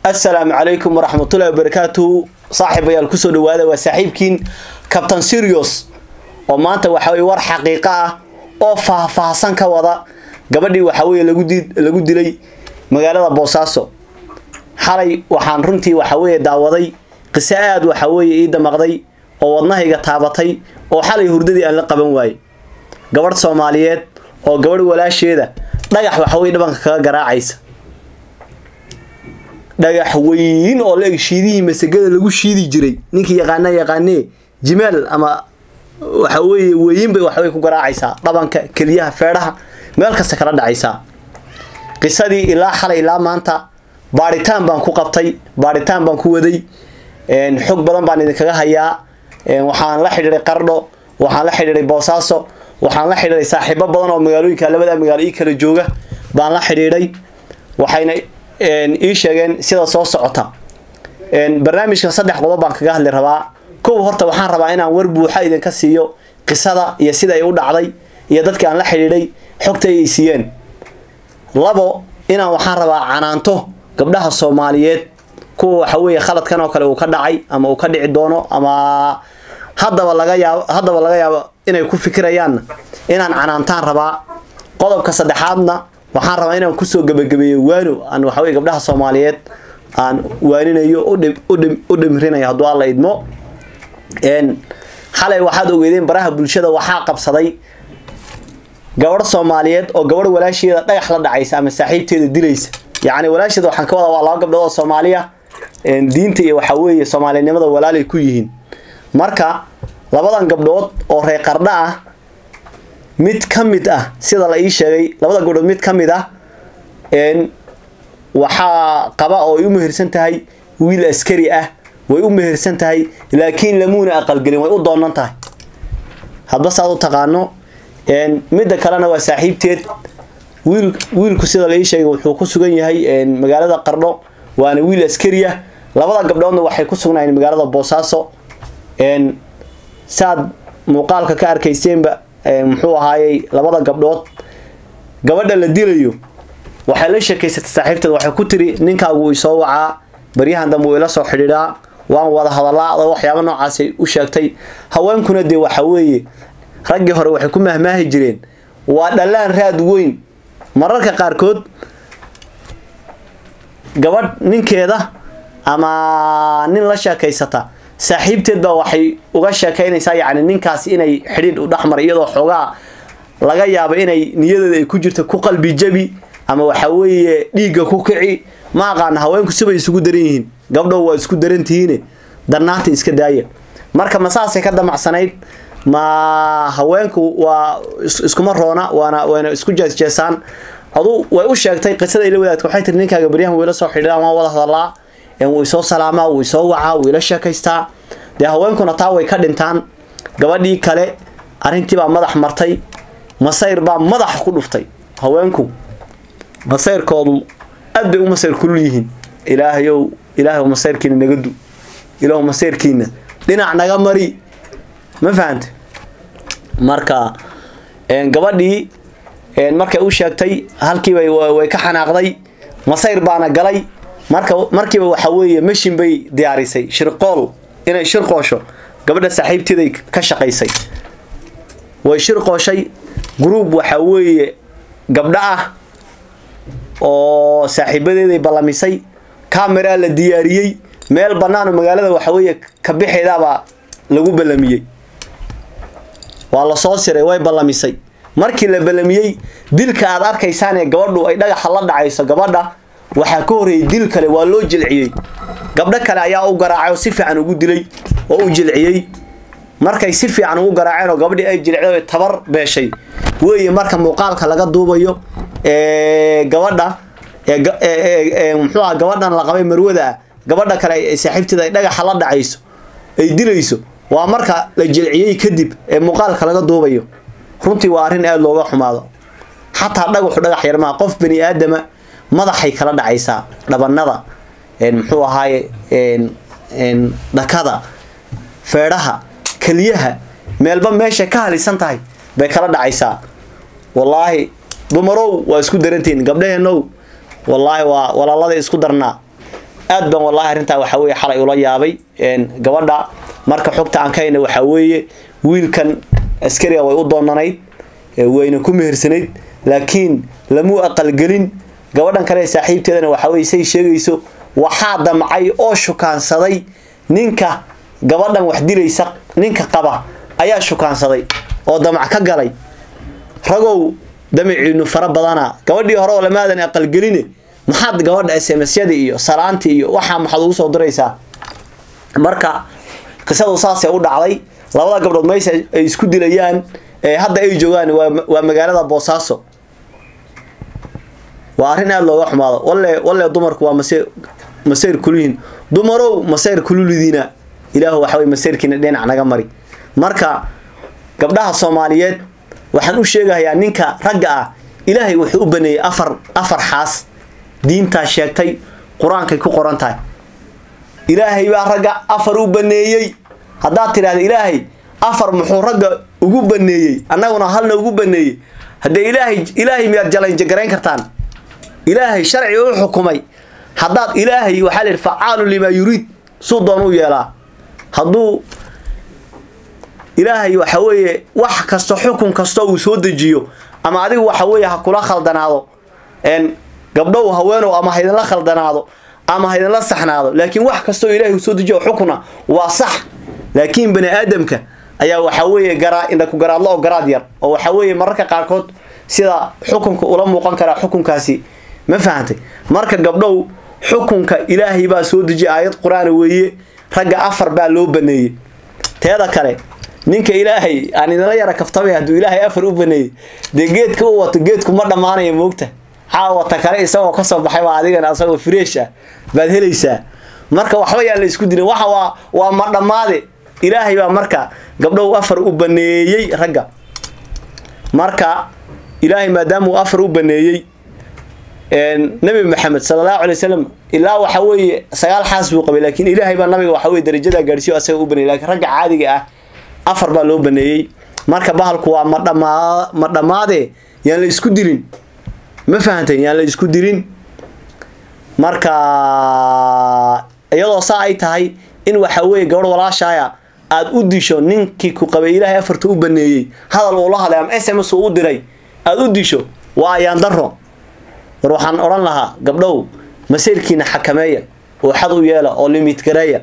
assalaamu calaykum waraxmatullahi wabarakaatuhu saaxiibayaal kusoo dhawaada waa saaxiibkiin cabtain sirius oo maanta waxa weye war xaqiiqo ah oo faahfaahsan ka wada gabadhii waxa weye lagu di lagu dilay magaalada boosaaso xalay waxaan runtii waxa weeye daawaday qiso aada waxa weeye ii damaqday oo wadnahayga taabatay oo xalay hurdadii aan la qaban waayey gabadh soomaaliyeed oo gabadh walaasheeda dhagax waxa weye dhabanka kaga garaacaysa dhagax weyn oo la eg shiidihii masagada lagu shiidi jiray ninkii yaqaana yaqaanee jimaal ama waxa weeye weyin bay waxbay ku garaacaysaa dhabanka keliyaha feedhaha meel kasta kala dhacaysaa qisadii ilaa xalay ilaa maanta baadhitaan baan ku qabtay baadhitaan baan ku waday xog badan baan idinkaga hayaa waxaan la xidhiiray qardho waxaan la xidhiiray boosaaso waxaan la xidhiiray saaxiibo badan oo magaalooyinka labada magaalo ii kala jooga baan la xidhiidhay waxayna ii sheegeen sida soo socota barnaamijkan saddex qodob baan kaga hadli rabaa kow horta waxaan rabaa inaan war buuxa idinka siiyo qisada iyo sida ay u dhacday iyo dadkii aan la xidhiidhay xogta ay siiyeen labo inaan waxaan rabaa canaanto gabdhaha soomaaliyeed kuwa waxa weeye khaladkan oo kale uu ka dhacay ama uu ka dhici doono ama haddaba laga yaabo haddaba laga yaabo inay ku fikirayaanna inaan canaantaan rabaa qodobka saddexaadna waxaan rabaa inaan kusoo gebagabeeyo waano aan waxaweye gabdhaha soomaaliyeed aan waaninayo u dhimrinayo hadduu alla idmo xalay waxaad ogeedeen baraha bulshada waxaa qabsaday gabadh soomaaliyeed oo gabadh walaasheeda dhagax la dhacaysa ama saaxiibteeda dilaysa yacni walaasheeda waxaan ka wadaa waa laba gabdhood oo soomaaliya diinta iyo waxaa weeye soomaalinimada walaalay ku yihiin marka labadan gabdhood oo reer qardha ah mid ka mid ah sida la ii sheegay labada gabdhood mid ka mid ah waxaa qaba oo ay u mehersan tahay wiil askari ah way u mehersan tahay laakiin lamuuna aqalgelin way u doonan tahay hadba saad u taqaano midda kalena waa saaxiibteed wiil wiilku sida la ii sheegay wuxuu ku sugan yahay magaalada qardho waana wiil askari ah labada gabdhoodna waxay ku sugnaayeen magaalada boosaaso saad muuqaalka ka arkayseenba muxuu ahaayey labada gabdhood gabadha la dilayo waxay la sheekaysatay saaxiibteed waxay ku tiri ninkaagu isoo wacaa baryahan dambe uu ila soo xidhiidhaa waan wada hadallaa adoo waxyaaba noocaasay u sheegtay haweenkuna dee waxa weeye raggii hore waxay ku mahmaahi jireen waa dhallaan raad weyn mararka qaarkood gabadh ninkeeda ama nin la sheekaysata saaxiibteed baa waxay uga sheekaynaysaa yacni ninkaasi inay xidhiidh u dhexmaray iyadoo xoogaa laga yaabo inay niyadeeda ay ku jirta ku qalbi jabi ama waxa weeye dhiigga ku kici ma aqaana haweenku sibay isugu daran yihiin gabdhow waa isku darantihiine darnaanta iska daaya marka ma saasay ka damacsanayd ma haweenku waa iskuma roona waana wayna isku jeesjeesaan adu way u sheegtay qisada ila wadaadka waxay tiri ninkaaga baryahan wiila soo xidhiidhaan waan wada hadallaa wuu isoo salaamaa wuu isoo wacaa wuu ila sheekaystaa dee haweenkuna taa way ka dhintaan gabadhii kale arrintiibaa madax martay masayr baa madax ku dhuftay haweenku masayrkoodu aad bay u masayr kulul yihiin ilaahayow ilaahay masayrkiina naga du ilaahu masayrkiina dhinac naga mari ma fahante marka gabadhii markay u sheegtay halkiiba way ka xanaaqday masayr baana galay marka markiiba waxa weeye mashin bay diyaarisay shirqool inay shirqoosho gabadha saaxiibteeday ka shaqaysay way shirqooshay group waxa weeye gabdho ah oo saaxiibadeeday ballamisay camera la diyaariyey meel bannaan oo magaalada waxa weeye ka bixeedaabaa lagu ballamiyey waa la soo siray way ballamisay markii la ballamiyey dilka aad arkaysaan ee gabadhu ay dhagaxa la dhacayso gabadha waxaa ka horreeyay dil kale waa loo jilciyey gabdho kale ayaa u garaacay oo si fiican ugu dilay oo u jilciyey markay si fiican ugu garaaceen oo gabadhii ay jilcday tabar beeshay weeye marka muuqaalka laga duubayo gabadha muxuu aha gabadhan la qabay marwada ah gabadha kale saaxiibteeda ay dhagaxa la dhacayso ay dilayso waa marka la jilciyey kadib ee muuqaalka laga duubayo runtii waa arrin aada looga xumaado xataa dhagaxu dhagax yarmaa qof bani aadama madaxay kala dhacaysaa dhabanada muxuu ahaaye dhakada feedhaha keliyaha meelba meeshay ka halisan tahay bay kala dhacaysaa wallaahi dumarow waa isku darantihiin gabdhaheenow wallaahi waa walaalada isku darnaa aad baan wallahi arrintaa waxaa weeye xalay ula yaabay gabadha marka xogta aan ka hayna waxaa weeye wiilkan askariga way u doonanayd wayna ku mehersanayd laakiin lamu aqalgelin gabadhan kale saaxiibteedana waxaa weye say sheegayso waxaa damcay oo shukaansaday ninka gabadhan wax dilaysa ninka qaba ayaa shukaansaday oo damac ka galay ragow damaciinu fara badana gabadhii hore oo lamaadan aqalgeline maxaad gabadha smsyada iyo salaantii iyo waxaa maxaad ugu soo diraysaa marka qisadu saasay u dhacday labada gabdhood meysha ay isku dilayaan hadda ay joogaan waa magaalada boosaaso waa arrin aada looga xumaado walle walle dumarku waa mase masayr kulihiin dumarow masayr kululidiina ilaahu waxa wey masayrkiina dhinac naga mari marka gabdhaha soomaaliyeed waxaan u sheegahayaa ninka ragga ah ilaahay wuxuu u baneeyey afar afar xaas diintaa sheegtay qur-aankay ku qoran tahay ilaahay baa ragga afar u baneeyey haddaad tidhahda ilaahay afar muxuu ragga ugu baneeyey annaguna halna ugu baneeyey haddee ilaahay ilaahay miyaad jalanjagarayn kartaan ilaahay sharci u xukumay haddaad ilaahay waxaa la yidhi facaalu limaa yuriid suu doon u yeelaa hadduu ilaahay waxa weeye wax kasto xukun kasta uu soo dejiyo ama adigu waxa weeye ha kula khaldanaado gabdhow haweenow ama haydinla khaldanaado ama haydinla saxnaado laakiin wax kastoo ilaahay uu soo dejiyo xukuna waa sax laakiin bani aadamka ayaa waxaa weeye garaa indhaku garaadlo oo garaad yar oo waxaa weeye mararka qaarkood sida xukunka ula muuqan karaa xukunkaasi ma fahantay marka gabdhow xukunka ilaahay baa soo dejiya aayad qur-aana weeye ragga afar baa loo baneeyey teeda kale ninka ilaahay aan idinla yara kaftamay hadduu ilaahay afar u baneeyey dee geedka u wato geedku ma dhammaanaya moogta caawata kale isagoo kasoo baxay baa adigana asagoo fresh ah baad helaysaa marka waxba yaan la isku dilin waxa waa waa ma dhammaade ilaahay baa marka gabdhow afar u baneeyey ragga marka ilaahay maadaama uu afar u baneeyey nabi maxamed sala allahu alay wasalam ilaa waxa weeye sagaal xaas buu qabay laakiin ilaahay baa nabiga waxa weye darajadaa gaadhsiyo asaga u baneeyey lakiin ragga caadiga ah afar baa loo baneeyey marka bahalku waa ma dhamaa ma dhammaade yaan la isku dilin ma fahantay yaan la isku dilin marka iyadoo saa ay tahay in waxa weeye gabadh walaashaaya aada u disho ninkii ku qabay ilaahay afarta u baneeyey hadal uu la hadlay ama s m s uu u diray aada u disho waa ayaan daro war waxaan odhan lahaa gabdhow masayrkiina xakameeya oo xad u yeela oo limit gareeya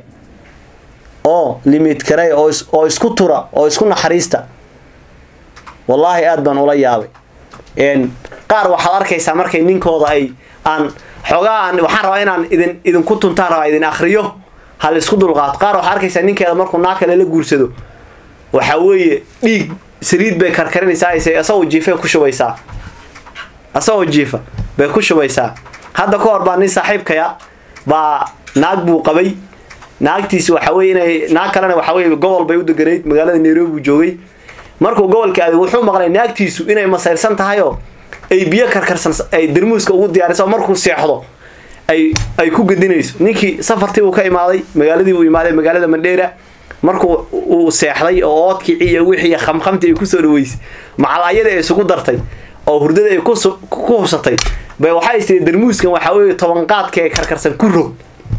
oo limit gareeya oo isku tura oo isku naxariista wallaahi aada baan ula yaabay qaar waxaad arkaysaa markay ninkooda ay aan xoogaa aan waxaan rabaa inaan idin idinku tuntaan rabaa idin akriyo ha la isku dulqaato qaar waxaad arkaysaa ninkeeda markuu naa kale la guursado waxaa weeye dhiig saliid bay karkarinaysaa asagoo jiifay ku shubaysaa asagoo jiifa bay ku shubaysaa hadda ka hor baa nin saaxiibkaya baa naag buu qabay naagtiisi waxa weye inay naag kalena waxa weye gobol bay u deganayd magaalada nairobi buu joogay markuu gobolka aaday wuxuu maqlay naagtiisu inay masayrsan tahayoo ay biyo karkarsan ay darmuuska ugu diyaariso markuu seexdo ay ay ku gedinayso ninkii safartii uu ka imaaday magaaladii uu imaaday magaalada mandheera markuu uu seexday oo oodkicii iyo wixii khamkhamtii ay kusoo dhaweysay macalaayadii ay isugu dartay oo hurdada ay ku hubsatay bay waxay istiri darmuuskan waxaa weeye tobanqaadka ee karkarsan ku rog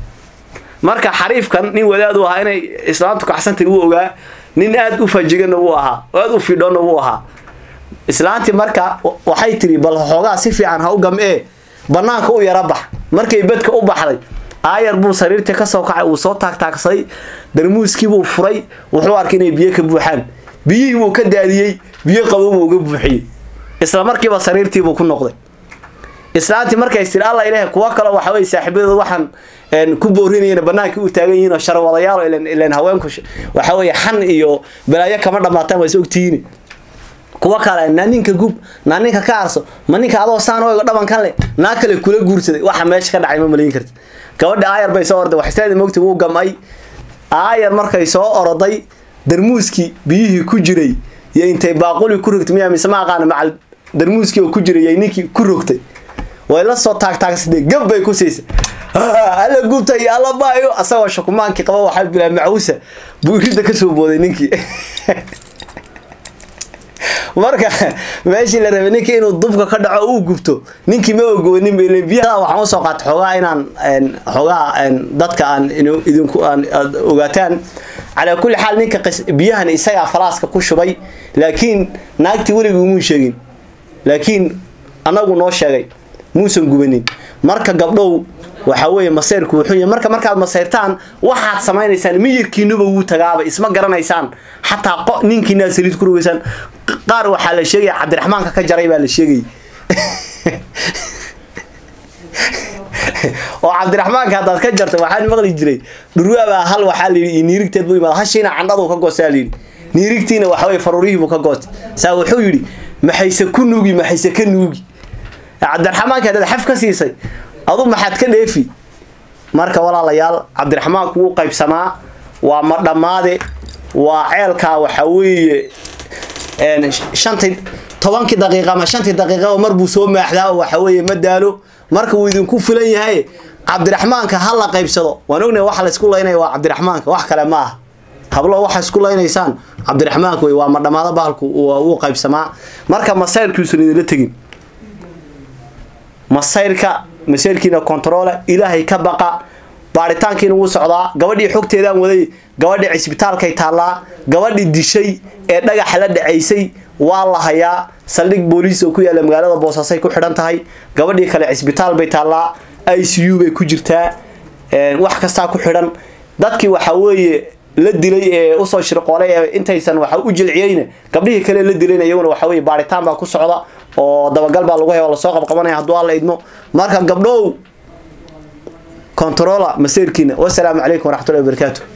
marka xariifkan nin wadaadu ahaa inay islaamtu kacsantay wuu ogaa nin aada u fajigana wuu ahaa oo aada u fidhoonna wuu ahaa islaantii marka waxay tiri bal xoogaa si fiican ha u gam-ee banaanka u yara bax markay bedka u baxday aayar buu sariirtii kasoo kacay uu soo taagtaagsaday darmuuskiibuu furay wuxuu arkay inay biyo ka buuxaan biyihii buu ka daadiyey biyo qabowbuu uga buuxiyey isla markiiba sariirtiibuu ku noqday islaantii markay tiri alla ilaah kuwa kale waxa weye saaxiibadooda waxaan ku boorinayana banaanka u taagan yihiin oo sharwadayaal ilan ilan haweenku waxa weeye xan iyo balaayo kama dhamaataan waa is ogtihiin kuwa kale naa ninka gub naa ninka ka arso ma ninka adoo saan oego dhabankan le naa kale kula guursaday waxa meesha ka dhacay ma malayn karti gabadha aayar bay soo orday waxsteeda moogta wuu gamay aayar markay soo oroday darmuuskii biyihii ku jiray iyo intay baaquli ku rogtay miyaa mise ma aqaana macal darmuuskii oo ku jiray yay ninkii ku rogtay way la soo taagtaagsatay gab bay ku siisay alla gubta iyo alla baayo asagoo shakumaankii qaba waxaa bilaa macawusa buu iridda kasoo booday ninkii marka meeshii la rabay ninka inuu dubka ka dhaco uu gubto ninkii ma ogoonin bay leeyihiin. biyaha waxaan usoo qaatay xoogaa inaan een, xoogaa een, dadka aan inu- idinku aan aad ogaataan calaa kulli xaal ninka qis- biyahan isagaa falaaska ku shubay laakiin naagtii weligii umuu sheegin laakiin anagu noo sheegay muusan gubanin marka gabdhow waxa weeye masayrku wuxuu yahay marka markaad masayrtaan waxaad samaynaysaan miyirkiinuba wuu tagaaba isma garanaysaan xataa qo ninkiinaad saliid ku rogeysaan qaar waxaa la sheegaya cabdiraxmaanka ka jaray baa la sheegayay oo cabdiraxmaanka haddaad ka jarto waxaan maqli jiray dhurwaabaa hal waxaa la yidhi iyo niirigteed buu yimaada hashiina candhaduu ka goostaa la yidhi niirigtiina waxa weye faruurihii buu ka goostay saa wuxuu yidhi maxayse ku nuugi maxayse ka nuugi cabdiraxmaanka haddaad xaf ka siisay adu maxaad ka dheefi marka walaalayaal cabdiraxmaanku wuu qaybsamaa waa ma dhammaade waa ceelkaa waxa weeye een, shantii tobankii daqiiqa ama shantii daqiiqaba mar buu soo maaxdaa oo waxa weeye ma daalo marka wuu idinku filan yahay cabdiraxmaanka ha la qaybsado waan ognahay waxa la isku laynaya waa cabdiraxmaanka wax kale ma aha hablo waxa isku laynaysaan cabdiraxmaanka wey waa ma dhammaado bahalku waa- wuu qaybsamaa marka masayrkiisun idinla tegin masayrka masayrkiina kontroole ilaahay ka baqa baaritaankiina wuu socdaa gabadhii xogteedaan waday gabadhii cisbitaalkay taallaa gabadhii dishay ee dhagaxa la dhacaysay waa la hayaa saldhig booliis oo ku yaalla magaalada boosaasay ku xidhan tahay gabadhii kale cisbitaal bay taallaa i c u bay ku jirtaa een, wax kastaa ku xidhan dadkii waxa weeye la dilay ee usoo shirqoolay ee intaysan waxa u jilciyeyna gabdhihii kale la dilayna iyaguna waxa weeye baaritaan baa ku socda oo dabagal baa lagu haya oo lasoo qabqabanaya hadduu alla idmo marka gabdhow controla maseerkiina wasalaamu calaykum waraxmatullahi wabarakaatu